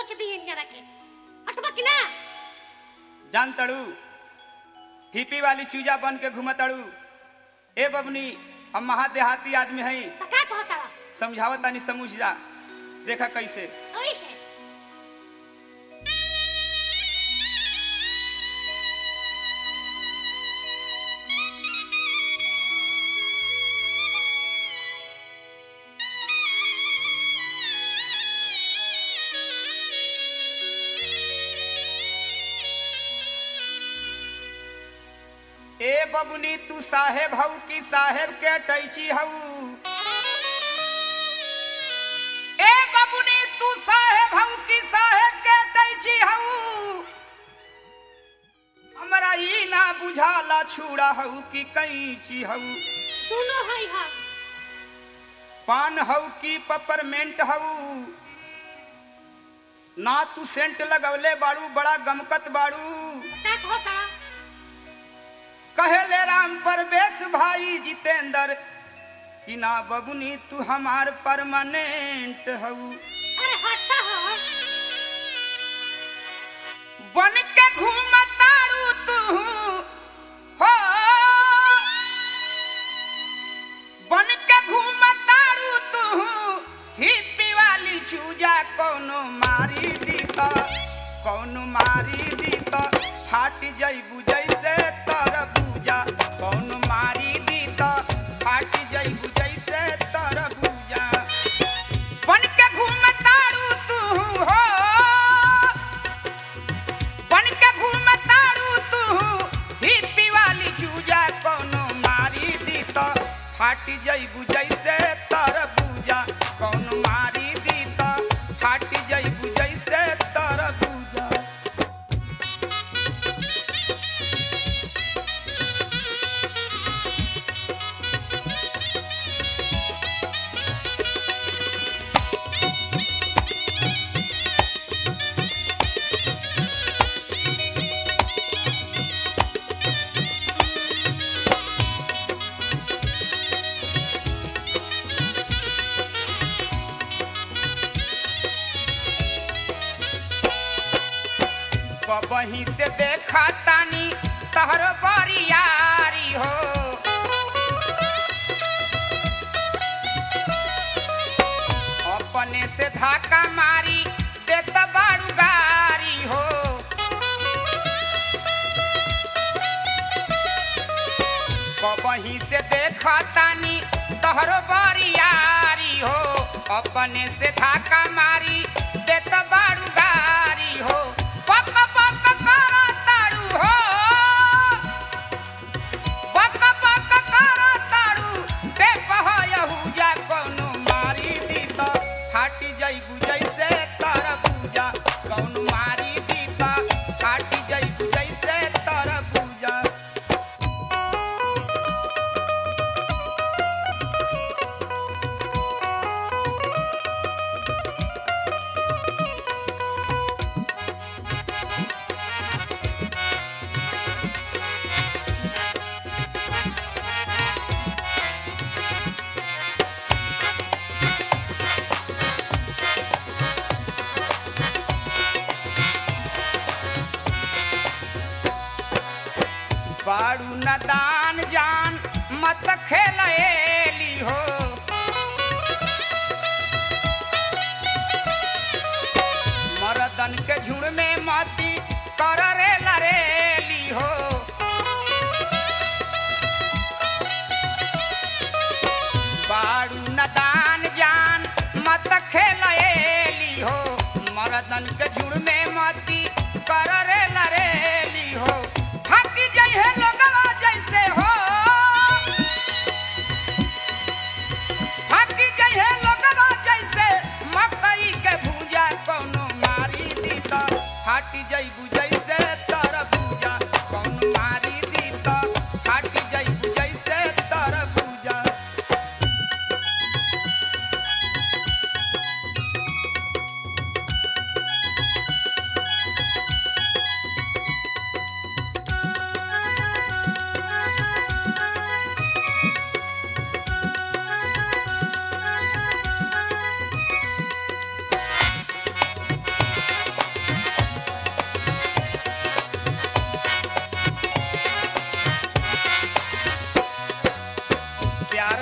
नोच दी जरा के हटबा कि ना जान तड़ू हिपी वाली चूजा बन के घूमतड़ू ए बबनी हम महादेहाती आदमी हई तो का कहता समझावत तानी समझ जा देखा कैसे ऐसे ए बबनी तू साहेब हऊ कि साहेब के टैची हऊ ए बबनी तू साहेब हऊ कि साहेब के टैची हऊ हमरा ई ना बुझाला छुड़ा हऊ कि कैची हऊ दोनों है हम पान हऊ कि पपरमेंट हऊ ना तू सेंट लगवले बाड़ू बड़ा गमकत बाड़ू का कहता कहेले राम परवेश भाई जितेंद्र कि ना बबुनी तू हमार परमानेंट हऊ अरे हटता हो बन के घूमतारू तू हो बन के घूमतारू तू हिप्पी वाली चूजा कोनो मारी दी त कोनो मारी दी त फाट जइबू जैसे तरबूजा कोनो मारी दी त फाट जइबू जैसे तरबूजा बन के घूमतारू तू हो बन के घूमतारू तू हिप्पी वाली चूजा कोनो मारी दी त फाट जइबू जैसे तरबूजा कोनो मारी दी त फाट जइबू जैसे तरबूजा बही से देखा तानी तहर बरियारी हो अपने से धाका मारी देत बारू गारी हो बही से देखा तानी तहर बरियारी हो अपने से धाका मारी देत बारू गारी हो पक पक करा तारू हो पक पक करा तारू ते पहयहुजा कोनो मारी दी त फाटी जइबू जैसे तरबूजा कोनो मारी दी त फाटी जइबू जैसे तरबूजा बारू नदान जान मत खेलएली हो मरदन के झुड़ में मती कर रे लरेली हो बारू नदान जान मत खेलएली हो मरदन के झुड़ में मती कर रे लरेली हो हकी जइहे लोगवा जैसे हो हकी जइहे लोगवा जैसे मकई के भूजा कोनो मारी दी त फाटी जइबू जैसे तरबूजा कोनो मारी दी त फाटी जइबू जैसे तरबूजा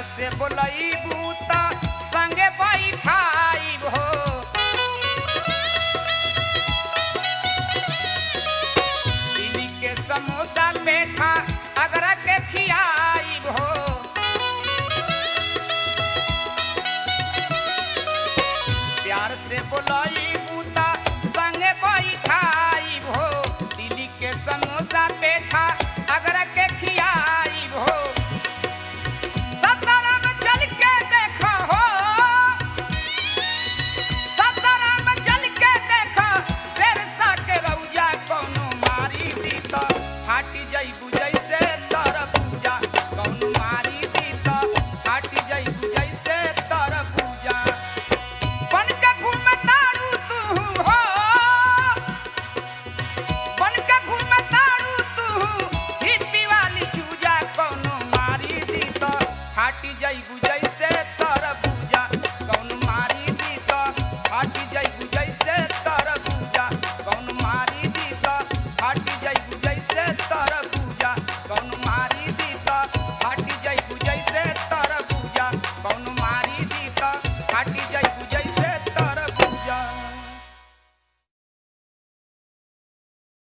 से बोलईबू त संगे बैठाइब हो दिल्ली के समोसा पेठा अगरा के खियाइब हो प्यार से बोला